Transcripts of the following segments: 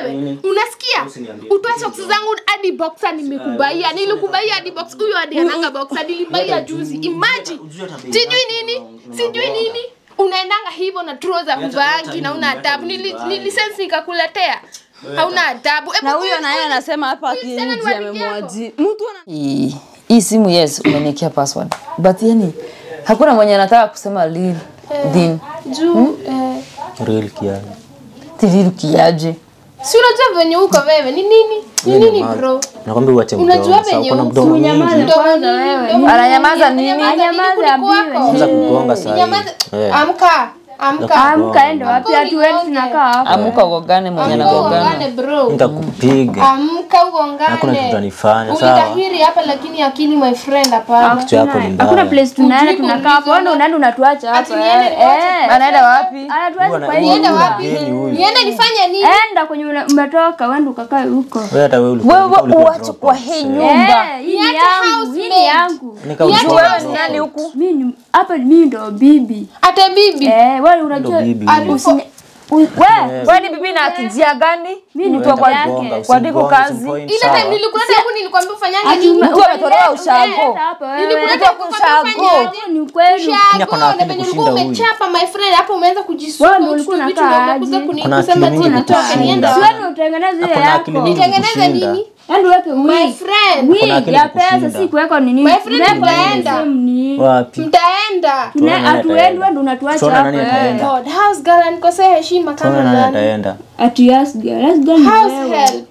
wewe Nini? unasikia Usiniambie. utoe socks zangu hadi boxer nimekubaia nilikubaia hadi box huyo hadi ananga boxer nilibaia juzi imagine sijui nini sijui nini unaendanga hivyo na trouser uvaangi na una adabu Nili- nilisense nikakuletea hauna adabu Ebu na huyo huyu- naye anasema hapa huyu msichana ni akienji wa rafiki amemwaji mtu ana hii hii simu yes umeniekea password but yani hakuna mwenye anataka kusema lil din juu eh, Real kiasi. tilil kiaje si unajua venye uko wewe ni nini ni Wewe ni nini mali. bro Nakwambia uache Unajua mdomo. Sasa venye uko na uko. mdomo mingi. Unyamaze kwanza Ananyamaza nini? Anyamaze Anza kugonga saa hii. Eh. Amka, amka. amka ende wapi Amka hatu wetu unigonge. tunakaa hapa amuka ugogane mwenye Amka anagogana ugongane bro. Nitakupiga. Amka ugongane. Hakuna kitu utanifanya, sawa? Ulitahiri hapa lakini akili my friend hapana. Kichwa yako ni hakuna mbaya. place tunaenda Ujui tunakaa hapa kuuliza wewe unaenda unatuacha Ati hapa niende niwache eh anaenda wapi anatuacha Huyu kwa ana- hii Niende huyu wapi? mgeni huyu. Niende nifanye nini? enda kwenye una- umetoka wende ukakae huko Wewe hata wewe ulikuwa- wewe ulikuwa uache drop kwa out. hii Eh. nyumba Eh, hii ni Niache yangu hii housemaid. ni yangu Nika Niache ulikuwa wewe drop ni out. nani huku mimi ni- hapa mimi ndo bibi Ate bibi. eh wewe Ndo unajua bibi. Alipo- wewe wewe ni bibi na akijia gani mimi ni mtu wa baba kwa yake kwa diku Usimgonge, kazi. usimpoint, Ile sawa? time nilikuleta huku nilikwambia ufanyange nini? mtu ametolewa ushago Enda hapa wewe Nilikuleta huku Ushago. ufanyaje aje? ni kweli Lakini ako na Ushago, na akili venye kushinda ulikuwa huyu. umechapa my friend hapo umeanza kujisuka Wewe ndio uchitu ulikuwa vitu unakaa ndio umekuja aje? kuni- Kuna kusema akili ati mingi nitoke kushinda. niende si wapi? wewe utengeneze ile Ako na akili yako mingi Nitengeneze kushinda. nini? Yaani uweke My wig friend. wig akili ya pesa kukushinda. si kuweka nini My friend, Unaweka mtaenda. same ni Wapi? Mtaenda. Tuna- Tuone nani hatuendi ataenda. wewe ndo unatuacha Tuone hapa nani eh. ataenda. God, house girl anikosea heshima kama Tuone nani nani? ataenda. ati yes girl yes girl ni House wewe help.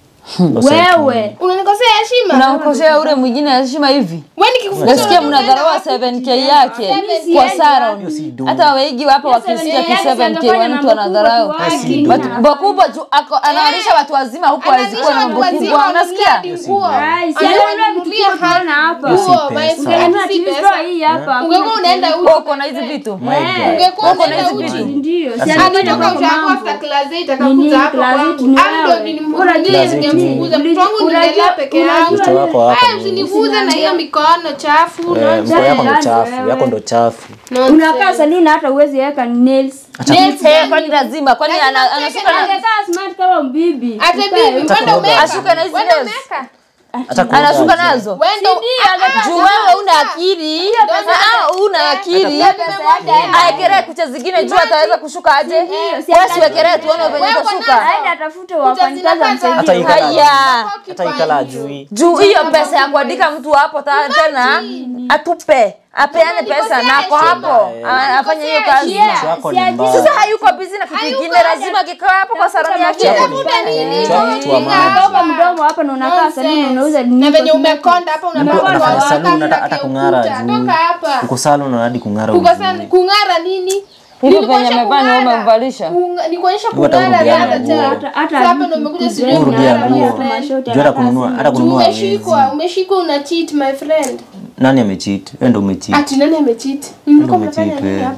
wewe Unanikosea heshima? unamkosea ule mwingine heshima hivi Wewe nikikufukuza nasikia unaenda mnadharau wapi? 7k yake 7K kwa yake. salon Hiyo si duni. hata waigi hapa wakisikia ki 7k wa mtu anadharau Watu- bakubwa tu ako- anawalisha watu wazima huku Analisha azikuwa na watu mambo wazima, kubwa wananunulia unasikia hadi nguo. Ai, si Ananunulia ananunulia vitu hadi tunaona hapa. nguo, Hiyo si my pesa. friend, Ungenunua si TV pesa. store hii hapa Ungekuwa unaenda uchi. Wewe uko na hizi vitu My God. Ungekuwa Uko na unaenda hizi uchi. vitu ndio si Sasa anakuja Alitoka kwa ushago mambo after class eight Nini, akakuja hapo class eight kwangu. ni Hapo wewe. nilimvumilia, Unajua Class eight ningemfukuza. ni- Mtoto wangu Unajua- nililea peke yangu. Mtoto wako Aya, hapa ni- usiniguze na hiyo mikono chafu. Eh, nonsense. mkono yako ndo Nani chafu, wewe? yako ndo chafu. Nonsense. unakaa saluni hata uwezi weka nails Nails Eh, gani? kwani lazima kwani Lazima ana- ucheke anashuka na Angekaa smart kama mbibi Ate bibi, wenda kuoga. umeka. Ashuke na hizi Wenda nails. umeka. Hata kuoga anashuka aje. nazo Wenda juu wewe una akili Ah, una akili aekelee kucha zingine juu ataweza kushuka aje wewe siwekelee tuone venye Wewe utashuka aende atafute wafanyikazi zinapata Hata amsaidie ikala haya hata ikala ajui. juu hiyo pesa ya kuandika mtu hapo ta- tena atupe apeane pesa na ako hapo a- afanye hiyo kazi Kichwa yako ni mbaya. sasa hayuko bizi na kitu kingine lazima akikaa hapo kwa saloni yake Kichwa yako ni- kichwa yako kichwa maji. Toka mdomo hapa na unakaa saluni unauza na nini venye umekonda hapa Mtu unapaka anafanya waka, saluni hata unaweka hata kung'ara ukuta. juu. Toka hapa. Uko salon na hadi kung'ara Kuko ujui. sana kung'ara nini? hivyo Nilikuonyesha venye amefanya kung'ara. umemvalisha Kunga- Nikuonyesha Hata kung'ara urudiana rada nguo. cha. hata hata Sasa hapa ndo umekuja sijui Wewe Urudia kung'ara nguo. my friend. Juu hata kununua hata Juu kununua hawezi. umeshikwa, umeshikwa una cheat my friend. Nani amecheat? Wewe ndo umecheat. Ati nani amecheat? Mlikuwa Ndio mnafanya umecheat, nini eh. hapa?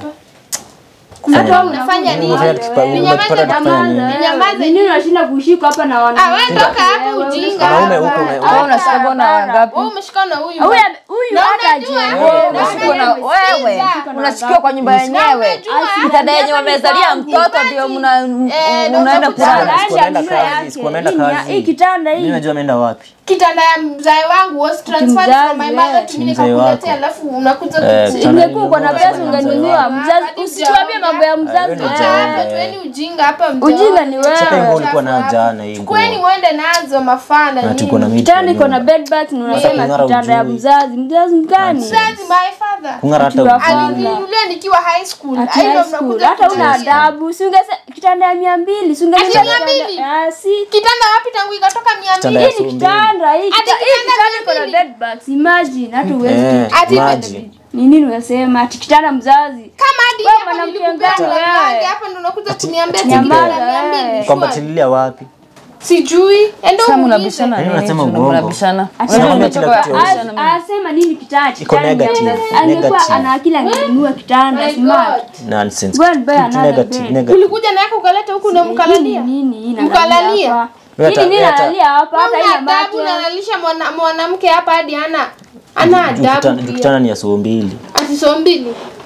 Hata wewe unafanya nini? Unafanya tukipa- Ninyamaze unatupata tukifanya nyamaza. nini? Ninyamaze nini unashinda kushika hapa na Ah, wana wewe toka hapo ujinga. Wanaume hapa. huko na- Toka wewe unashika bona hapa. wangapi? Wewe umeshikana na huyu. huyu huyu Na hata unajua- je Wewe unashikwa na wewe unashikiwa kwa nyumba yenyewe kitanda yenye wamezalia mtoto ndio mna- Eh, unaenda ndio kulala Siku wameenda kazi, siku wameenda kazi. hii kitanda Mimi hii najua ameenda wapi. kitanda ya mzae wangu was transferred Mzazi, from my eh. mother to me Mzae nikakuletea wako. alafu unakuja Eh, kuchi- kitanda ingekuwa uko na pesa ungenunua mzazi Hadi usituambie mambo ya mzazi wewe ni eh. jamaa. hapa tueni ujinga hapa mjao. ujinga ni Sasa hiyo nguo wewe ulikuwa nayo jana hii nguo. Kweni mwende nazo mafana Na tuko na nini. miti. kitanda iko na bed bath na unasema kung'ara kitanda ya ujui. mzazi mzazi mgani Mzazi my father. Kung'ara hata Akiwa ujui. Alininunulia nikiwa high school. Ati Hayo high mnakuja school hata una kuchezea. adabu si ungese kitanda ya mia mbili si ungesema Ati mia kitanda- mbili? Ah, si Kitanda wapi tangu ikatoka mia Kitanda mbili? ya hii ni so mbili. kitanda hii Ati kita- hii kitanda kitanda iko na mbili. bed bath imagine hata uwezi Eh, Ati maji. ni nini unasema ati kitanda mzazi Kama hadi Wewe hapa mwanamke nilikupea gani mlango wewe? hapa ndo unakuja kuniambia ati Nyamaza, kitanda mia mbili. eh. Kwamba Sure. tililia wapi? Sijui. Endo Sasa uulize. mnabishana Yaani nini? unasema Tuna- uongo. mnabishana. Ati Unajua nakwambia nimetoka kila kitu kubishana mimi. asema nini kitanda Iko kitanda negative, angekuwa negative. ana akili angenunua kitanda My smart God. Nonsense. Go and buy another Negative, bed. negative. ulikuja na yako ukaleta huku na Hii ni mkalalia nini hii Mkalalia? nalalia hapa Wewe hii hata- nini wewe hata- nalalia hapa hata Una ina adabu mate unalalisha mwana- mwanamke hapa hadi ana ana Juu adabu kitanda- juu pia. kitanda ni ya so mbili. ati so mbili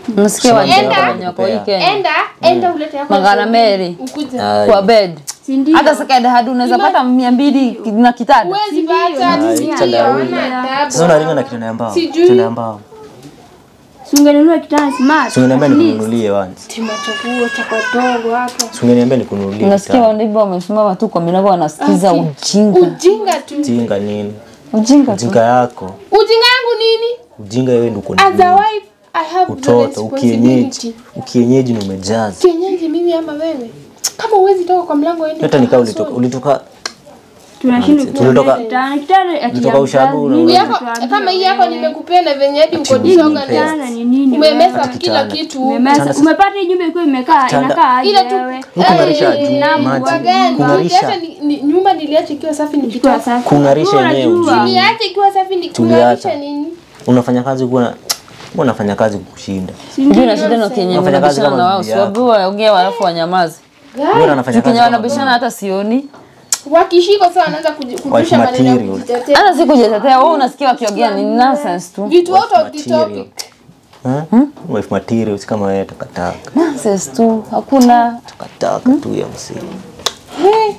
Msikia wa Enda. wenye wako hii Kenya. enda enda ulete yako Magana Mary. ukuje Ai. Kwa bed. Si ndio? Hata second hand unaweza pata mia mbili na kitanda. huwezi pata Ai, ndio chanda huyu. ona Sasa unaringa na kitanda ya mbao. Sijui. Kitanda ya mbao. Si ungenunua kitanda smart. Si ungeniambia nikununulie once. timachakuo cha kadogo hapo Si ungeniambia nikununulie. Unasikia kitanda. wandiba wamesimama tu kwa milango wanasikiza ujinga. ujinga tu Ujinga nini? Ujinga tu. Ujinga yako. ujinga yangu nini Ujinga wewe ndio uko as a na wife i have the utoto, ukienyeji. responsibility Ukienyeji ni umejaza. kienyeji mimi ama wewe kama uwezi toka kwa mlango ende Hata nikaa ulitoka ulitoka Tunashindwa Tulitoka- kuona kitanda. Kitanda ati ulitoka ya ushago mzazi. una- yako kama hii yako nimekupenda venye hadi uko Ati disoga unipenda. Kitanda ni nini? umemesa wewe? kila Kitanda. kitu Umemesa. Kitanda- Umepata hii nyumba ilikuwa imekaa Kitanda- inakaa aje Ila tu- wewe? Kung'arisha Eh, juu, naam, maji. wagani. Kung'arisha. Niacha ni- ni- nyumba niliacha ikiwa safi Ilikuwa nikitoka safi. Kung'arisha Wewe yenyewe unajua. ujinga. niache ikiwa safi ni Tuliacha. kung'arisha nini unafanya kazi kuwa na mbona unafanya kazi kukushinda? Sijui na shida na kenye Unafanya kazi mnabishana kama na wao. bibi yako. Sababu waongea alafu wanyamaze. Mbona anafanya kazi Kenye kama wanabishana hata sioni. wakishiko sawa wanaanza kuji- kurusha Wife maneno ya material. kujitetea Hata si kujitetea, wewe unasikia wakiongea ni nonsense tu. vitu out of the material. topic Hmm? Wife material si kama wewe takataka. Nonsense tu. Hakuna Takataka tu ya msingi. Hey.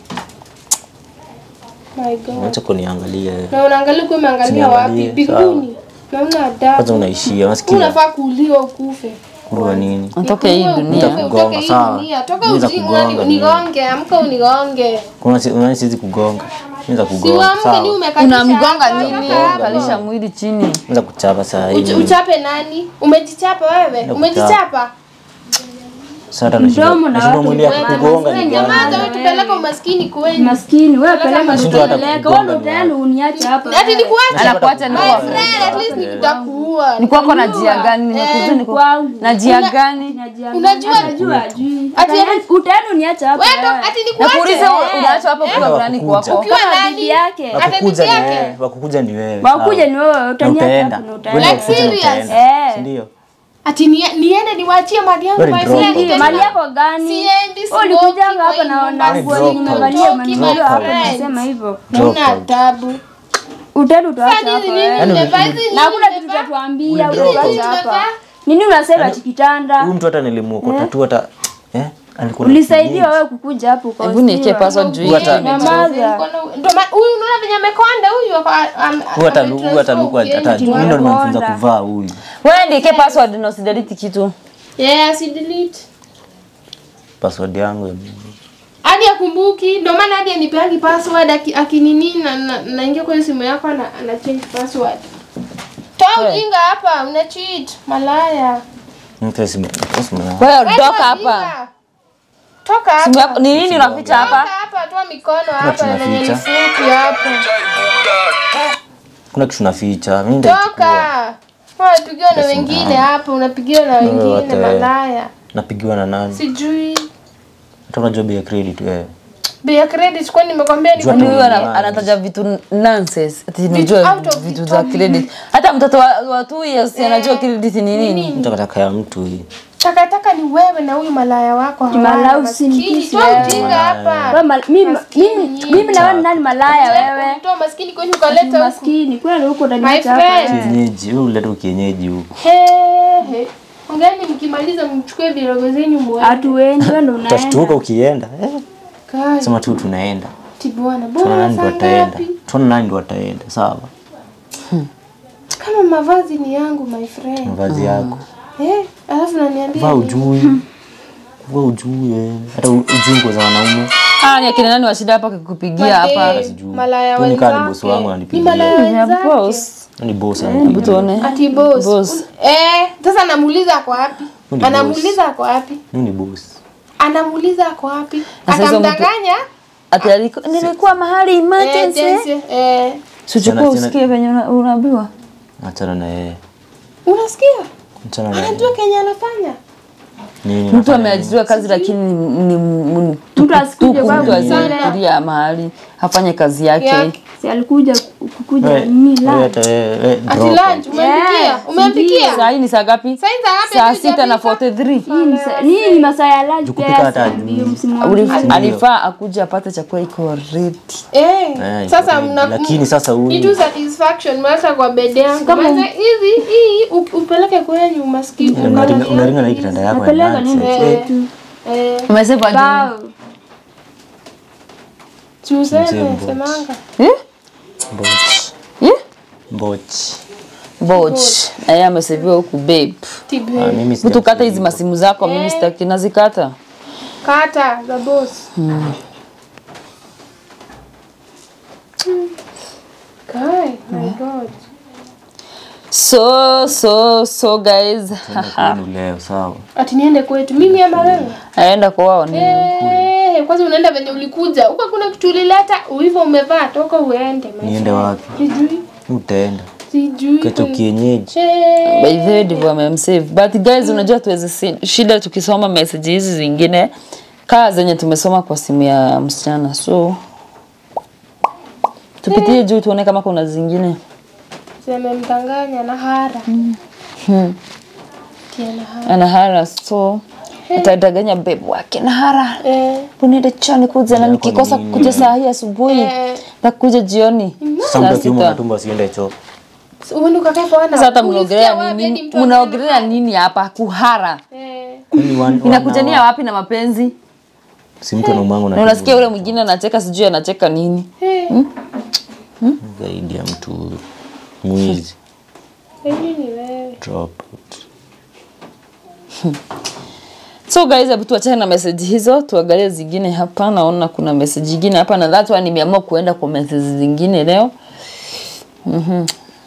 my god Acha kuniangalia wewe. na unaangalia kuwa umeangalia wapi Usiniangalie, binguni na una Kwanza adabu unaishia, unasikia? unafaa kuuliwa ukufe Kulwa nini? atoke hii Nikuue dunia. ukufe, Nitakugonga, utoke hii sawa. dunia. Toka Niweza uji- kugonga unani- mimi. unigonge amka unigonge Kuna si- unani siwezi kugonga. Naweza kugonga. siwamke ni Sawa. umekatisha Unamgonga hapa, nini? toka hapa. Kalisha mwili chini. Naweza kuchapa saa hii. Uch- uchape nani umejichapa wewe Nakuchapa. umejichapa Sasa hata nashinda. Mdomo na Nashinda watu mwili ya Wewe, kugonga wewe ni nyamaza gani? wewe tupeleka umaskini kwenu Maskini wewe peleka Nashindwa hata utapeleka. kugonga Wewe ndio tayari uniache hapa. ati nikuache Anakuacha ni my kwa friend at least nikutakuua ni kwako na jia gani? Nimekuja Eh, niko kwangu. na jia gani? Unajua- Unajua ajui. Ati- Utaenda uniache hapa. wewe to- wewe. ati nikuache Nakuuliza unaacha hapo kwa Eh. nani Wakukuja. kwako? ukiwa Kama nani bibi yake. Hata Wakukuja bibi ni yake. wewe. Wakukuja ni wewe. Wakuja sawa. ni wewe Na utaniacha utaenda. hapa na Wewe utaenda. ndio wakukuja na Like serious? utaenda. Eh. Si ndio? ati nie- niende niwaachie mali yangu Wewe my ni drop friend out. Ndio, mali yako gani? Siendi, Wewe simoki ulikujanga kwa hapa hii na nyumba. na nguo Drop yenye out. umevalia Toki, maneno my hapa friend. unasema hivyo. Drop Hauna out. adabu Utaenda utaacha Sasa hapa. nini wewe. nini Yaani nimevaa uli- hizi Na hakuna nini kitu nimevaa? utatuambia Uli drop utaacha out. hapa. Nini unasema ati kitanda? Huyu mtu hata nilimuokota tu hata eh alikuwa Ulisaidia wewe kukuja hapo kwa. Hebu niwekee password juu hii Hata- kitu Nyamaza. Ndio maana huyu unaona venye amekonda huyu ako- am- huyu hata ametransfer huyu hata luku ukienda. hata mimi ndo nimemfunza Tunakonda. kuvaa huyu. Wewe ndiye password na usidelete kitu. Yeah, si delete. Password yangu ya hadi akumbuki ndio maana hadi anipeangi password aki- akinini na na- naingia kwenye simu yako ana, ana change password toa Hey. ujinga hapa una cheat malaya mtu simu. simu yangu. Wewe Wewe ondoka toa hapa. ujinga. toka Simu yako hapa ni nini unaficha toka hapa? hapa toa mikono hapa tunaficha. na nifupi hapa Kuna kitu naficha. Mimi nitaichukua. toka unapigiwa na wengine hapa unapigiwa na wengine wote. malaya Napigiwa na nani? sijui Hata unajua bei ya credit wewe. bei ya credit kwani nimekwambia ni Jua Yaani tu huyu ana- ni anataja vitu nonsense. Ati unajua out of vitu the za top. credit. Hata mtoto wa, wa two years anajua credit ni nini. Mtu takataka ya mtu hii. takataka ni wewe na huyu malaya wako hawana Malaya maskini. usinikisi Toa wewe. ujinga hapa Wewe mal- mimi Maskini mimi nyinyi. mimi na wewe ni nani malaya wewe? Toa maskini kwani ukaleta huku. Maskini kweli huko ndani My ya hapa. friend. wewe. Kienyeji, wewe uleta kienyeji huko. He, he. Ongeeni mkimaliza mchukue virogo zenyu muende. Hatuendi wewe ndo Utashtuka unaenda. ukienda. Eh, Kai, sema tu tunaenda. ti bwana. Tuona Bwana nani ndo saa ataenda. ngapi? Tuona nani ndo ataenda. Sawa. Kama mavazi ni yangu my friend. Mavazi yako. Eh, alafu naniambia Vaa nini? ujui. Vaa ujui. eh. Hata u- ujui nguo za wanaume. Ah, ni akina nani wa shida hapa kukupigia hapa. Madem, sijui. Malaya Huyu ni kama ni wenzake. boss wangu Ni ananipigia. malaya Ya wenzake. boss. Ni boss Hebu ananipigia. tuone. Ati boss. Boss. Un- Eh, sasa namuuliza ako wapi? Huyu ni Anamuuliza ako wapi? Mimi ni boss. Anamuuliza ako wapi? Na sasa mtu- Akamdanganya? Ati aliko nilikuwa mahali Eh, emergency. jinsi, eh. Sichukua Tena- usikie venye una- unaambiwa. Achana na yeye. Unasikia? Achana na yeye. Anajua kenye anafanya. Nini mtu nafanya ameajiriwa kazi lakini ni- ni ni- Mtu asikuje tuku, kwa mtu msana. azikulia mahali afanye kazi yake Yeah. Si alikuja kukuja Wewe- nini wewe la. hata wewe- wewe ati drop. lunch umempikia Yes, umempikia saa hii ni saa ngapi Saa hizi saa ngapi saa hadi sita na hujapika? 43 Hii ni sa- Nini ni masaa ya lunch Jukupika pia hata saa ajui. mbili Uli- msimwambie. alifaa akuja apate chakula iko ready Eh, Eh, sasa iko mna lakini sasa ni tu huyu satisfaction mweka kwa bed yangu Kama- Maana hizi hii u- upeleke kwenyu maskini unaringa unaringa na hii kitanda yako ya Napeleka lunch. nini Eh, tu. eh umesema aje Bao. tuseme Mzee semanga eh mbochi. eh Mbochi. Boch. Na yeye ameseviwa huku babe. tibe Ah, mimi Mtu kata hizi sijamsema. masimu zako mimi sitaki nazikata. kata za boss Kai, my god. So so so guys. Kwenu leo sawa. Ati niende kwetu mimi ama wewe? Aenda kwao ni. Eh, kwanza unaenda venye ulikuja. Huko kuna kitu ulileta, hivyo umevaa toka uende. my Niende friend. wapi? Sijui. Utaenda. Sijui. Keto kienyeji. Eh, By the way ndivyo amemsave. But guys unajua tuweze si- shida tukisoma message hizi zingine kaa zenye tumesoma kwa simu ya msichana. So tupitie juu tuone kama kuna zingine. Zimemdanganya na hara. Tena hara. Ana hara so atadanganya babe wake na hara. Eh, Uniende chani kuja na nikikosa nini? kuja saa hii asubuhi Eh. na kuja jioni. Sasa mtu Saa akiuma sita. na tumbo asiende choo. uende ukakae kwa wana. Sasa hata Ulisikia mnaongelea wapi hadi nini? mtu Mnaongelea nini hapa? Kuhara. Eh, Kwani wan- Inakujania wana- wapi na mapenzi? Si mtu anaumwangu na Na unasikia ule mwingine anacheka sijui anacheka nini. eh, zaidi ya mtu mwizi. hivi ni wewe. Drop out. So guys, hebu tuachane na message hizo, tuangalie zingine hapa. Naona kuna message nyingine hapa na that's why nimeamua kuenda kwa message zingine leo. Mhm.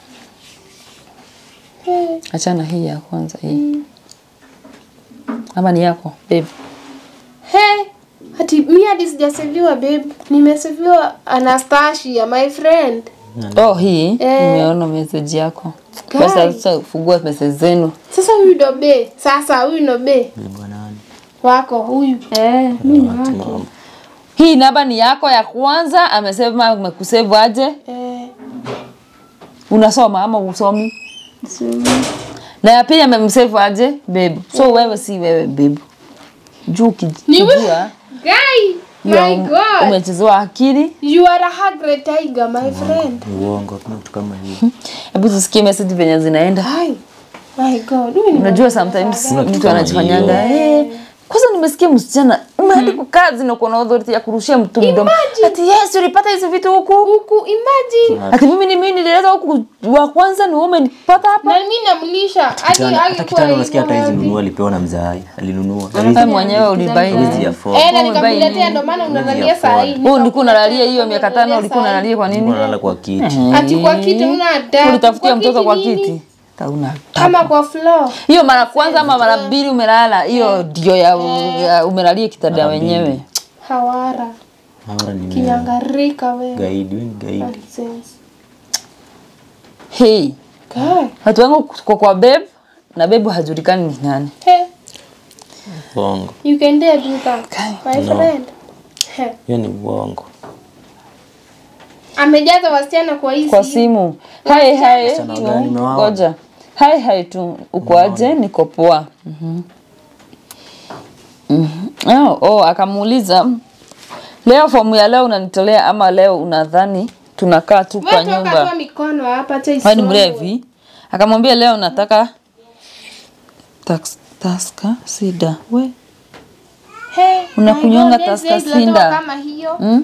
Eh, Achana hii ya kwanza hii. Ama ni yako, babe. He, ati mi hadi sijaseviwa babe. Nimeseviwa Anastasia, my friend. Oh, hii Eh. nimeona message yako. Guys. Basi sasa fungua message zenu. Sasa huyu ndo be. Sasa huyu ndo be Beba nani? wako huyu. Eh, mimi ni wake. Mama. Hii namba ni yako ya kwanza, amesema amekusave aje? Eh, Unasoma ama usomi? So, Na ya pili amemsave aje? Babe. So wewe si wewe babe. Juu Ni wewe? kijua guy, ya my um- god. umechezewa akili. You are a hungry tiger, my friend. Ni uongo kuna mtu kama hiyo. Hebu tusikie message venye zinaenda. Hi. My god. Huyu ni Unajua sometimes Kuna kitu mtu kama anajifanyanga eh, kwanza nimesikia msichana umeandikwa kazi na uko na authority ya kurushia mtu mdomo. Ati yes ulipata hizi vitu huku. huku imagine. Ati mimi ni mimi nilileta huku wa kwanza ni wewe umenipata hapa. Na mimi namlisha. Hadi Kitanda- Hata alikuwa kitanda unasikia hata hizi hivi. nunua alipewa na mzai. Alinunua. Wewe mwenyewe ulibai. Hawezi afford. Eh, na Wewe umebai nikakuletea nini? ndio maana Huwezi unalalia saa hii. afford. Wewe ulikuwa unalalia hiyo miaka tano ulikuwa unalalia kwa nini? Nilikuwa nalala kwa kiti. Ati kwa kiti una adabu. Ulitafutia Kwa mtoto kiti kwa nini? kiti. Tauna. Kama kwa floor. Hiyo mara kwanza ama mara mbili umelala, hiyo ndio ya, ya umelalia kitanda Mara mbili. wenyewe. Hawara. Mara ni Kinyangarika wewe. gaidi, wewe ni gaidi. Nonsense. Hey, Guy. watu wangu kwa kwa babe na babe hajulikani ni nani. Hey, Uongo. you can dare do that. My No. friend. Hey. Hiyo ni uongo. Amejaza wasichana kwa hii Kwa simu. simu. Hai hai. Msichana gani umewaona? Ngoja. Hai hai tu. Uko aje? Niko poa. Mhm. Mhm. Oh, oh, akamuuliza leo fomu ya leo unanitolea ama leo unadhani tunakaa tu kwa Wewe toka nyumba? toa mikono hapa acha Wewe ni isomwe. mlevi? Akamwambia leo nataka tax, taska sida. We. Hey, Unakunywanga my God, Tusker yes, yes, Sinda. tunatoa kama hiyo. Mm?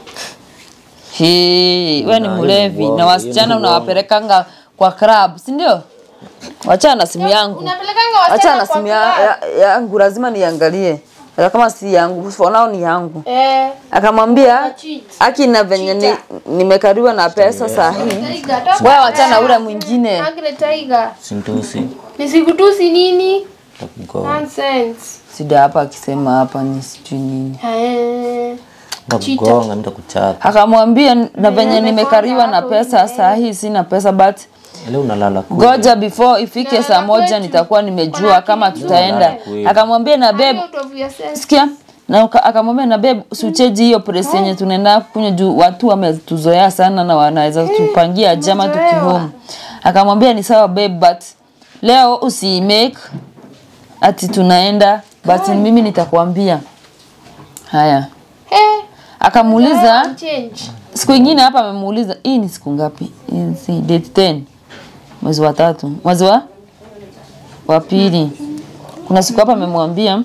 Hii, we ni Na, mlevi hiyo ni na uongo, wasichana hiyo ni unawapelekanga kwa club, si ndio? Wachana na simu yangu. Unapelekanga Achana wasichana na kwa simu ya- club. ya- yangu, lazima niangalie. Hata kama si yangu, for now ni yangu. Eh, Akamwambia cheat. aki na venye ni, nimekariwa na pesa saa hii. Tiger, toka Wewe wachana hapa. ule mwingine. Angry Tiger. Sintosi. Nisikutusi nini? Takugoa. Nonsense. Sida hapa akisema hapa ni sijui nini. Eh. Nitakugonga, nitakuchapa. Akamwambia na venye amekonda nimekariwa na hapo pesa hivi, saa hii sina pesa but leo unalala kule. goja before ifike Na saa moja kwetu. nitakuwa nimejua Kuna kama kitu tutaenda kweli. akamwambia na babe Out of your sense. sikia na uka- akamwambia na babe usicheji hiyo press yenye tunaenda kunywa juu watu wametuzoea sana na wanaweza tupangia jama tumezoewa. tukihome akamwambia ni sawa babe but leo usiimake ati tunaenda but mimi nitakwambia haya Eh, akamuuliza change. siku ingine hapa amemuuliza hii ni siku ngapi Hii si date 10 mwezi wa tatu mwezi wa wa pili kuna siku hapa amemwambia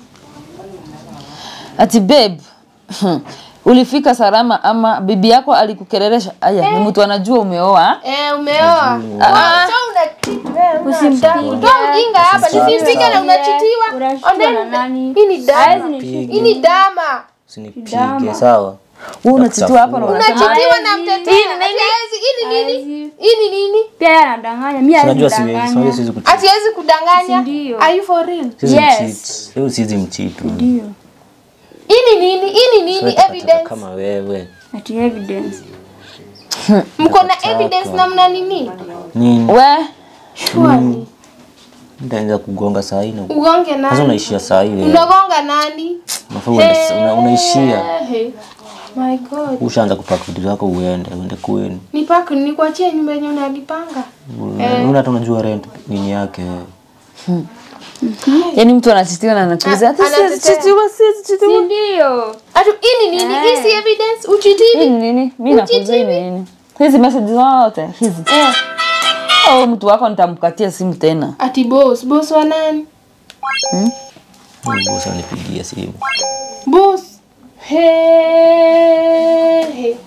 ati babe ulifika salama ama bibi yako alikukereresha aya ni mtu anajua umeoa Eh, umeoa. Ah. So una wewe Usimpige. Toa ujinga hapa, nisimpige na unachitiwa. Unashikwa Ondeni- na nani? Hii ni dama. Hawezi nishika. Hii ni dama. Usinipige sawa. wewe unachitiwa hapa na unasema Unachitiwa na Hawezi. mtetea. Hii ni Ati hawezi- Hii ni nini? Hawezi. Hii ni nini? Pia yeye anadanganya. Mimi Unajua hawezi siwezi unajua kudanganya. siwezi kucheat. Ati hawezi kudanganya. Ndio. Are you for real? Siwezi Yes. mcheat. Leo siwezi mcheat. Ndio. Hii ni nini? Hii ni nini? Siwezi takataka Evidence. kama wewe. Ati evidence. Mko na evidence na mna nini? Nini? we Surely. Nitaanza kugonga saa hii na Ugonge sasa nani? unaishia saa hii wewe. Unagonga nani? Unafaa uende una, unaishia. Eh, My God. Ushaanza kupaka vitu zako uende, uende kwenu. Ni paka nikuachie nyumba yenye unalipanga. Una hata unajua rent nini yake. yani mtu anachitiwa na anakuuliza ati Anatetea. siwezi chitiwa siwezi Si chitiwa ndio? Atu hii ni nini? Hii si evidence. hii Uchitivi. ni nini mimi nakuuliza hii ni nini hizi message zote hizi Eh, au mtu wako nitamkatia simu tena ati boss, boss wa nani? Huyu boss anipigia simu. Boss. Hey, hey.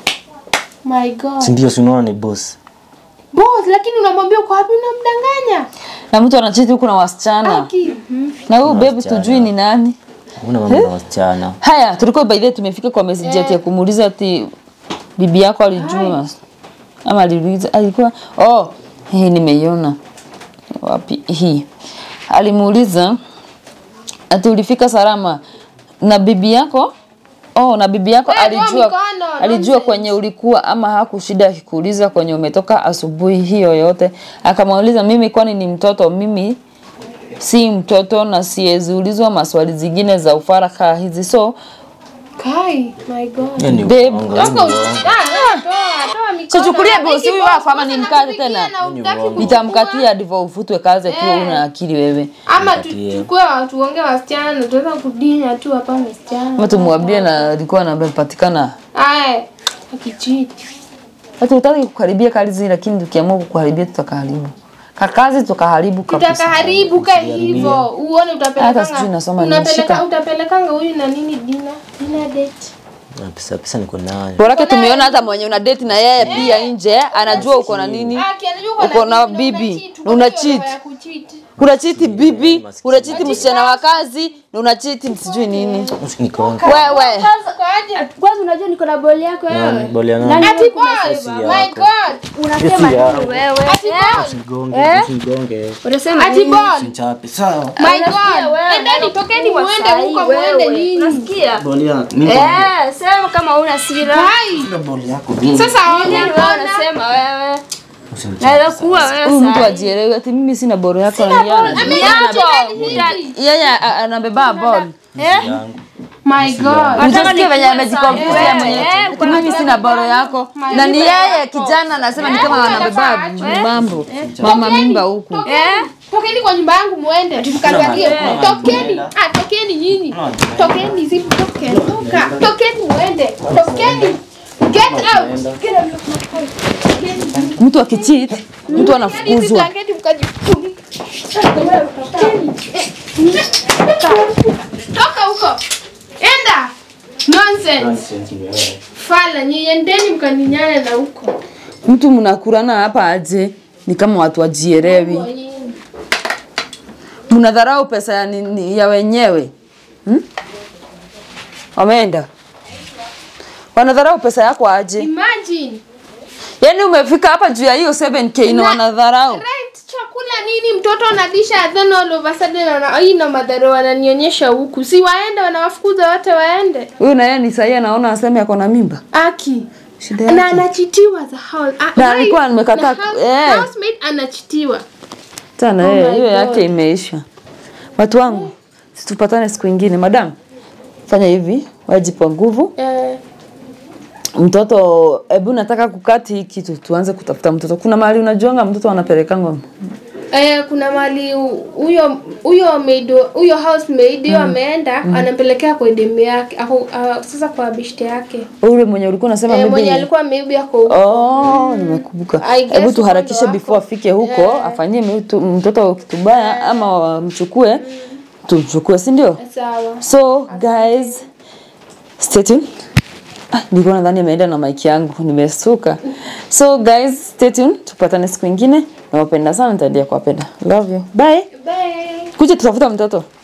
My God. Si ndio si unaona ni boss. Boss, lakini unamwambia uko wapi unamdanganya? na mtu anachiti huku na wasichana Aki. na huyu baby wasichana. tujui ni nani Una mambo na wasichana. haya tulikuwa by the way tumefika kwa message ati ya kumuuliza ati bibi yako alijua ama aliuliza alikuwa oh hii nimeiona wapi hii alimuuliza ati ulifika salama na bibi yako oh na bibi yako Wewe toa alijua mikono, alijua nonsense. kwenye ulikuwa ama hakushida akikuuliza kwenye umetoka asubuhi hiyo yote akamuuliza mimi kwani ni mtoto mimi si mtoto na siwezi ulizwa maswali zingine za ufaraka hizi so Kai, my God. Yaani Babe, uongo, Toka uongo. usi- Ah, ah, toa, toa mikono. Sichukulie Hataki bosi huyu boss, wako ama boss nimkate anakupigia tena. na hutaki kuchukua. nitamkatia ndivyo ufutwe kazi akiwa una akili wewe ama Nipatie. tuchukue tuonge wasichana tutaweza kudinya tu hapa msichana ama tumwambie na alikuwa anapatikana aya akichiti hata utaki kukaribia kazi lakini tukiamua kukuharibia tutakaharibu kakazi tukaharibu kabisa tutakaharibu ka hivyo uone Hata utapelekanga sijui nasoma unapeleka nimeshika. utapelekanga huyu na nini dina dina date Na pesa pesa niko nayo. borake tumeona hata mwenye una date na yeye pia nje anajua uko na nini Aki, anajua uko uko na nini na bibi unacheat, na uko una na hiyo cheat. roho ya kucheat. unachiti bibi unachiti msichana wa kazi na unachiti sijui nini Usinikonge. wewe Sasa kwa aje Kwanza unajua niko na boli yako Nani? wewe. Boli ya Nani nani? ati wewe boy unasema? my yako. god Unasema Esi ya- nini wewe? ati boy Usinigonge, Eh? usinigonge. Unasema ati nini? boy Usinichape. Sawa. my Unasikia god wewe? endeni tokeni Unakuwa muende sahi huko muende wewe. nyinyi Unasikia? Boli ya mimi. Eh, sema kama una sira. hai Boli yako mimi. sasa Nini ona wewe ona unasema wewe? Usinichape. Naweza kuwa wewe huyu mtu sahi. ajielewe ati mimi sina boro yako na yeye anajua. Ameacha yeye a- anabeba ball yangu. my god Unasikia venye nikuwe amejikonfuse sawa. yeye mwenyewe. Eh, Ati mimi sina boro yako na ni yeye kijana anasema ni kama anabeba mambo mama mimba huku Eh? tokeni kwa nyumba yangu muende mkaangalie tokeni ah tokeni nyinyi tokeni si tokeni toka tokeni muende tokeni get out get out mtu akicheat mtu hizi anafukuzwa blanketi mkajifunika Tokeni. Eh, toka huko enda nonsense fala nyiendeni mkaninyane na huko mtu mnakurana hapa aje ni kama watu wajielewi mnadharau pesa ya, nini- ya wenyewe hmm? wameenda wanadharau pesa yako aje imagine yaani umefika hapa juu ya hiyo 7k na wanadharau right chakula nini mtoto analisha then all of a sudden ana hii na madhara wananionyesha huku si waende wanawafukuza wote waende huyu na yeye ni sahii anaona aseme ako na mimba aki shida na yake anachitiwa za house ah, Na wife alikuwa nimekataa- na house- eh. housemate anachitiwa tena Oh eh, my hiyo God. yake imeisha watu wangu situpatane siku ingine madam fanya hivi wajipa nguvu eh, mtoto hebu nataka kukati hii kitu tuanze kutafuta mtoto kuna mahali unajuanga mtoto anapelekangwa eh, kuna mali huyo huyo maid huyo housemaid hiyo ameenda anampelekea kwa demu yake ako, uh, sasa kwa bishte yake ule mwenye ulikuwa unasema eh, maybe mwenye ni- alikuwa maybe ako huko. Oh, nimekumbuka. I guess Hebu tuharakishe upande before afike huko, afanyie mtu- mtoto kitu baya ama wamchukue, tumchukue, si ndio? sawa So guys, stay tuned. Ah, nilikuwa nadhani ameenda na mic yangu, nimesuka. So guys, stay tuned. Tupatane siku ingine. Nawapenda sana, nitaendelea kuwapenda. Love you. Bye. bye Kuja tutafuta mtoto.